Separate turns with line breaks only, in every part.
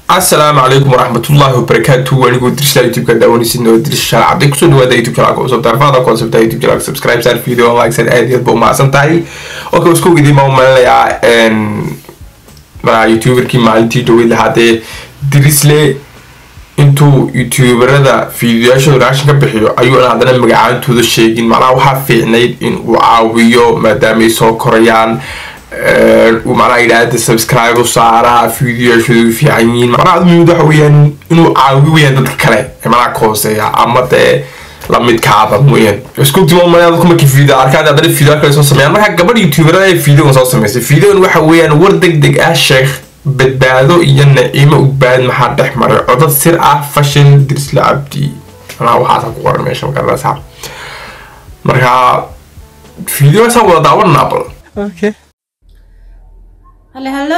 asalaamu calaykum waraxmatullaahi wabarakaatu anigoo dirsha youtube-ka daawanaysin oo dirsha cabdi kusoo dhawaada youtube channelka cusub darfaada concept youtube channelka subscribe sar video like sar aad iyo aad ba umahadsan tahay okay isku weydiin baan umalinayaa youtuberkii maalintii dhaweyd lahaadee dirisle intuu youtuberada fiidiyoyaashooda reaction ka bixiyo ayuuna haddana magacaantooda sheegin macnaha waxaa fiicnayd in uu caawiyo maadaama ay soo korayaan uu macnaha yidhaahda subscribe u saara fiidiyoyaashooda u fiican yihiin macnaha muhiimad waxa weeyaan inuu caawiyo weyaan dadka kale ee macnaha ka hooseeya ama dee lamidkaada mooyaan isku dimo malaya dadku markii video arkaan haddana video kale soo sameeyaan marka gabadh youtuberada ee videogan soo sameysay videogan waxa weeyaan war deg deg ah sheekh badbaado iyo naciimo ugbaad maxaa dhex maray codad sir ah fashil dirsla cabdi manaa waxaasa ku qoran meesha magaranaysaa marka videogaasa wada daawananaa bal
Okay.
hale hallo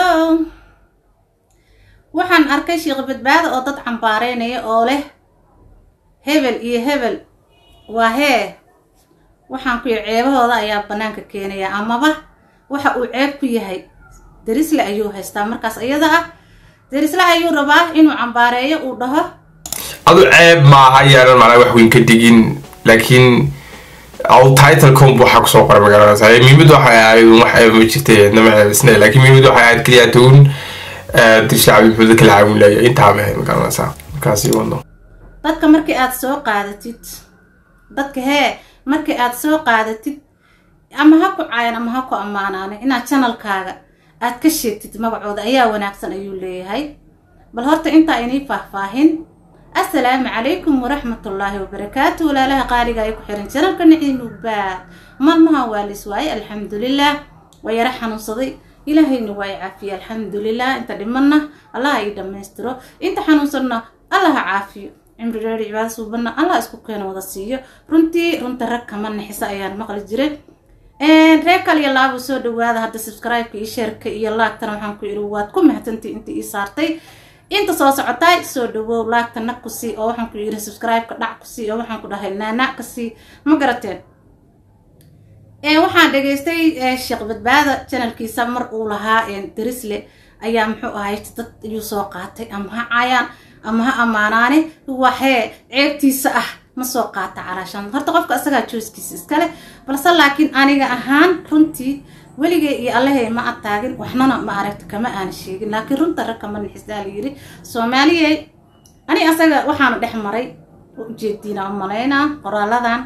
waxaan arkay sheekh badbaado oo dad cambaareynaya oo leh hebel iyo hebel waa hee waxaan ku yidhi ceebahooda ayaa bannaanka keenaya amaba waxa uu ceeb ku yahay derisle ayuu haystaa markaas iyada ah derisle ayuu rabaa inuu cambaareeyo uu dhaho
adu ceeb maaha yaanan macnaa wax weyn ka digin laakiin aw titlecom waxaa kusoo qoray magaranaysaa muhiimad waxay ahayd wax ceeb ma jirtay nama ceebisna laakiin muhiimad waxay ahayd keliya town dirsha cabdi maxuud kala caawin laaya intaa ma ahayd magaranaysaa markaasi wadno
dadka markii aad soo qaadatid dadka hee markii aad soo qaadatid ama ha ku caayan ama ha ku ammaanaane inaad janalkaaga aad ka sheegtid magacooda ayaa wanaagsan ayuu leeyahay bal horta intaa inii faahfaahin assalaamu calaykum waraxmatullaahi wabarakaatu walaalaha qaaliga ay ku xiran janalka niciim ugbaad maalmaha waa lis waaye alxamdulilah waa yaro xanuunsaday ilaahayna waa i caafiye alxamdulilah inta dhimanna allaha ii dhammaystiro inta xanuunsanna allaha caafiyo cimri dheeri cibaado suubanna allah isku keena wada siiyo runtii runta rag kama nixisa ayaan maqli jiray reer kal iyo laabo soo dhawaada hadda subscribe-ka iyo sheerka iyo laagtana waxaan ku idhi waad ku mahadsantii inta ii saartay inta soo socotay soo dhawow laagta nag ku sii oo waxaan ku yidhi subscribe-ka dhac ku sii oo waxaan ku dhahay naanac ka sii ma garateen waxaan dhegaystay sheekh badbaada janalkiisa mar uu lahaa darisle ayaa muxuu ahay dad ayuu soo qaatay ama ha caayaan ama ha ammaanaane waxee ceebtiisa ah ma soo qaata calaashaan horta qofka isagaa jooskiisa iskale balse laakiin aniga ahaan runtii weligay iyo allahey ma ataagin waxnana ma aragta kama aana sheegin laakiin runta rag kama nixisdaa la yidhi soomaaliyey ani asaga waxaanu dhex maray ujeediina u malaynaa qoraaladan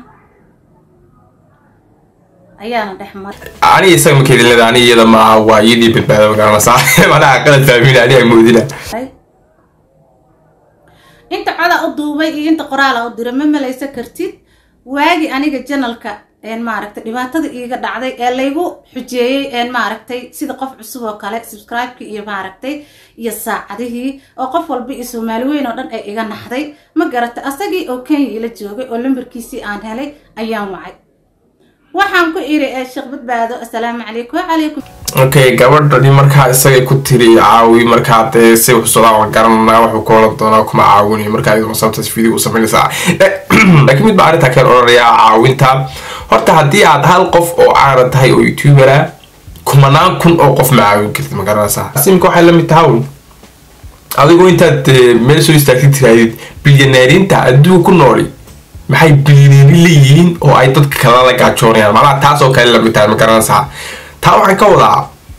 ayaana dhex maray
aniga isaga ma keedinlada aniga iyada maaha waa iyadii badbaado magaranaysaa macnaha qalad fahmin aniga moodina
inta coda u duubay iyo inta qoraala u diray ma malaysa kartid waagi aniga janalka maaragtay dhibaatada iiga dhacday ee laygu xujeeyey maaragtay sida qof cusub oo kale subscribe-kii iyo maaragtay iyo saacadihii oo qof walba iyo soomaali weyn oo dhan ay iga naxday ma garatay asagii oo kenya ila joogay oo lambarkiisii aan helay ayaan wacay waxaan ku iri sheekh badbaado assalaamu calaykum wacalaykum
okay gabadhani markaa isagay ku tiri caawi markaa dee si xusudaa la garanaa wuxuu ka oran doonaa kuma caawinayo markaa iyadoo sababtaas video u samaynaysaa laakiin mid baa arrintaa keen odhanayaa caawinta horta haddii aad hal qof oo caana tahay oo youtubera kumanaan kun oo qof ma caawin kartid ma garanaysaa simka waxay la mid tahay un adigoo intaad meel soo istaagtid tirahdid bilyaneerinta adduunka ku nooli maxay bilyaneeri leeyihiin oo ay dadka kala la gaajoonayaan macnaha taas oo kale lamid tahay ma garanaysaa taa waxaan ka wadaa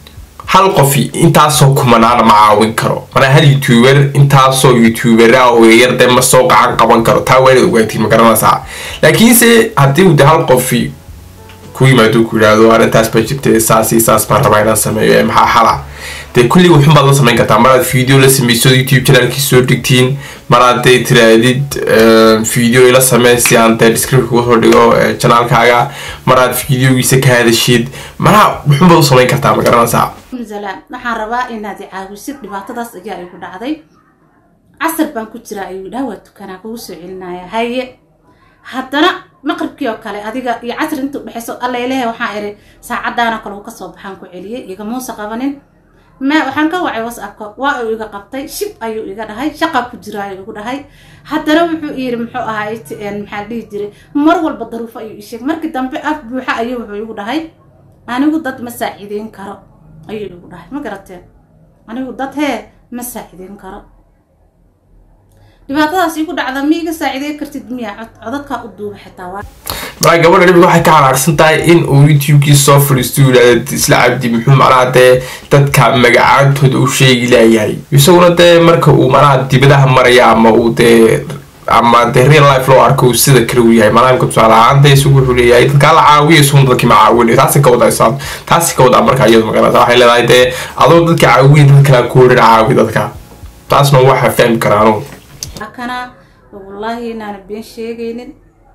hal qofi intaasoo kumanaana ma caawin karo manaa hal youtuber intaasoo youtubera oo yar dee ma soo gacan qaban karo taa waa inaad ogaatiin ma garanaysaa laakiinse haddii de hal qofi ku yimaado ku yidhaahdo arrintaas baa jirtay saasi saas baan rabaa inaan sameeyo ee maxaa xala dee kulli wuxun baad la samayn kartaa maraad video la sameyso youtube channelkii soo dhigtiin maraad dee tiraadid video ila samee si aan dee description uga soo dhigo channelkaaga maraad videogiisa ka hadashid manaha wuxun baad u samayn kartaa ma garanaysaa
salaam waxaan rabaa inaad i caawisid dhibaatadaas ayaa igu dhacday casar baan ku jiraa ayuu dhaha waa tukanaa kugu soo celinaya haye haddana maqribkii oo kale adiga iyo casr inta udhexayso allailehe waxaan iri saacadaana kale uu kasoo baxaan ku celiyey igamuusa qabanin ma waxaan ka wacay whatsappka waa uu iga qabtay shib ayuu iga dhahay shaqa ku jira ayuu igu dhahay haddana wuxuu yiri muxuu ahaay maxaa dhihi jiray mar walba daruufo ayuu isheegay markii dambe af buuxa ayuu wuxuu igu dhahay anigu dad ma saaciideyn karo ayuu igu dhahay ma garateen anigu dad hee ma saacideyn karo dhibaatadaas igu dhacda ma iga saacidey kartid miya cod codadkaa u duuba xitaa waa
markaa gabadha dhibig waxay ka xanaaqsan tahay in uu youtube-kii soo fadhiisto yidhahda isla cabdi muxuu macnaha dee dadka magacaantooda u sheegi laayahay isaguna dee marka uu macnaha dibadaha maraya ama uu dee ama dee real life loo arko uu sida kale uu yahay maadaamka tusaale ahaan dee isagu wuxuu leeyahay dadkaa la caawiya isaguna dadkii ma caawinayo taasi ka wadaa taasi ka wadaa marka iyadu magarata waxay leedahay dee adoo dadka caawiya dad kale ku horin caawi dadka taasna waxa fahmi karaanu
kana wallaahi inaana been sheegaynin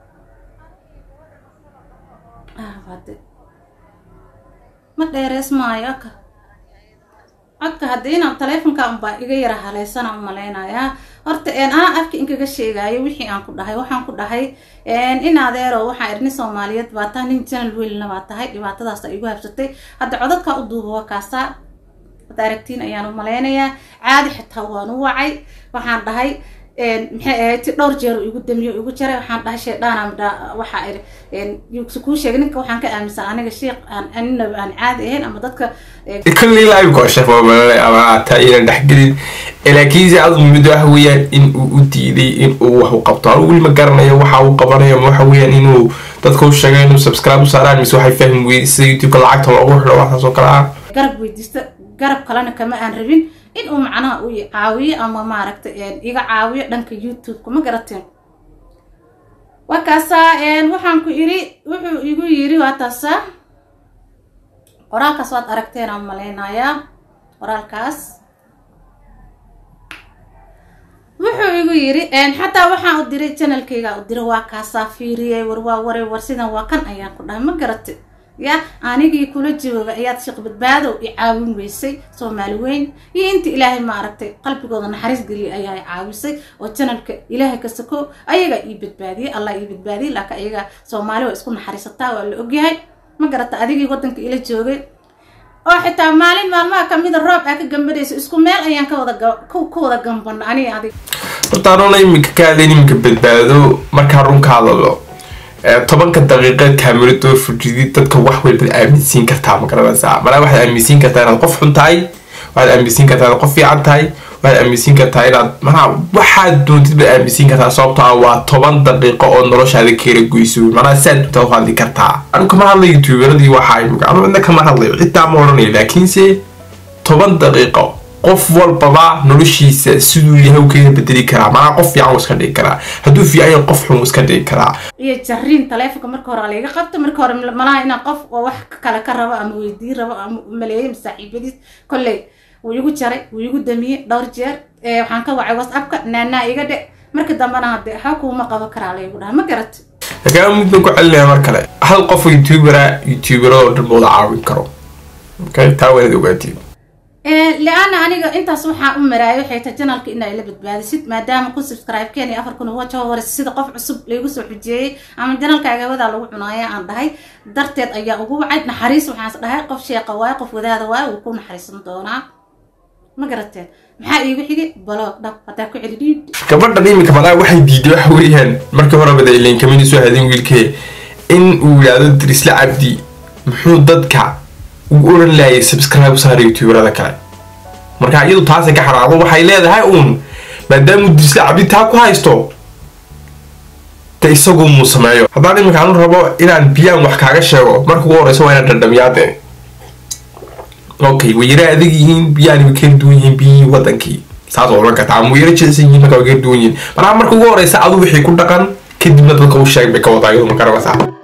ma dheereys maayo aka codka haddii inaan taleefonka unbaa iga yara haleysana u malaynayaa horta anaa afka inkaga sheegaayo wixii aan ku dhahay waxaan ku dhahay in adeero waxaa irni soomaaliyeed baa tahay nin janal weylna baa tahay dhibaatadaasa igu habsatay hadda codadkaa u duuba waa kaasaa wad aragtiin ayaan u malaynayaa caadi xitaa waan u wacay waxaan dhahay maxay ahayd si dhowr jeer igu damiyo igu jaray waxaan dhahay sheedhaana waxaa iri kuu sheegay ninka waxaan ka aaminsan aniga sheekh aan aninaba aan caadi ahayn ama dadka
kulli live goosha foomale ama taa inaan dhexgelin laakiinse adu mid waxa weeyaan in uu u diiday in uu wax u qabto anu weli ma garanayo waxa uu qabanayo ma waxa weeyaan inuu dadka u sheegay inuu subscribe u saaraan mise waxay fahmi weyday sida youtube-ka lacagta loogu xidho waxaas oo kale ah
garab weydiista garab kalena kama aan rabin in uu macnaha u caawiyo ama maaragta iga caawiyo dhanka youtube-ka ma garateen waa kaasaa waxaan ku iri wuxuu igu yiri waa taasaa qoraalkaas waad aragteen aan malaynayaa qoraalkaas wuxuu igu yiri xataa waxaan u diray janalkayga u diray waa kaasaa fiiriyay war waa waray war sidan waa kan ayaan ku dhahay ma garate ya anigii kula jooga ayaad sheekh badbaadow i caawin weysay soomaali weyn iyo inta ilaahay ma aragtay qalbigooda naxariis geliya ayaa i caawisay oo janalka ilaahay ka sako ayagaa ii badbaadiyey allah ii badbaadiyey laakiin ayaga soomaali waa isku naxariisataa waa la ogyahay ma garata adigii waddanka ila joogay oo xitaa maalin maalmaha kamida roob aa ka gambadhayso isku meel ayaan ka wada ka wada gambana aniga adig
horta anuuna iminka ka hadlayn iminka badbaado markaa runka hadalo tobanka daqiiqeed kaamirado fujidid dadka wax walbaad aaminsiin kartaa ma garanaysaa malaa waxaad aaminsiin kartaa inaad qof xun tahay waxaad aaminsiin kartaa inaad qof fiican tahay waxaad aaminsiin kartaa inaad manaa waxaad doontid baad aaminsiin kartaa sababto ah waa toban daqiiqo oo noloshaada keera goyso manaa saad doontaa u hadli kartaa anu kama hadlayo youtuberadii waxaa imika anu cidna kama hadlayo ciddaa ma odhanayo laakiinse toban daqiiqo qof walbaba noloshiisa siduu yahay u kaga bedeli karaa manaa qof fiican uu iska dhigi karaa hadduu fiican yahay qof xun uu iska dhigi karaa
iyo jariin taleefonka marka hore layga qabto marka hore malaha inaan qof oo wax kale ka rabo ama weydiin rabo ama maleeyay saaxiibadiis kolley wuu igu jaray wuu igu damiyey dhowr jeer waxaan ka wacay whatsappka naanaa iga dhe marka dambena hadde ha kuuma qaban karaa laygu dhaha ma garat
laakiin midna ku celinaya mar kale hal qof youtubera youtuberadoo dhan mooda caawin karo okay taa waanad ogaatiin
le-ana aniga intaas waxaa u maraayo waxay tahay janalka inaa ila badbaadisid maadaama kun subscribe-keen iyo afar kun waja hore sida qof cusub laygu soo xujeeyey ama janalka agawadaa lagu cunaaya aan dhahay darteed ayaa ugu wacay naxariis waxaans dhahay qof sheeqa waayo qof wadaada waayo wuu ku naxariisan doonaa ma garateen maxaa iigu xigay baloog dhab haddaa ku celi dhiid
gabadhan iminka malaa waxay diiday waxa weeyaan markii horeba da ilayn kamini soo hadin wiilkee in uu yidhaahdo dirisla cabdi muxuu dadka ugu oran laayay subscribe u saara youtuberada kale marka iyadu taasay ka xanaaqdo waxay leedahay uun maadaamuu dirisla cabdi taa ku haysto de isagu muu sameeyo haddaan iminka anu rabo inaan biyaan wax kaaga sheego marka ugu horeysa waa inaan dhadhamiyaade okay way yara adag yihiin biyaan way kala duwan yihiin biyihii wadankii saas oo oran kartaa ama way yara jeesan yihiin marka way kala duwan yihiin marka marka ugu horeysa adu wixii ku dhaqan kadibna dadka u sheeg bay ka wadaa iyadu ma garanaysaa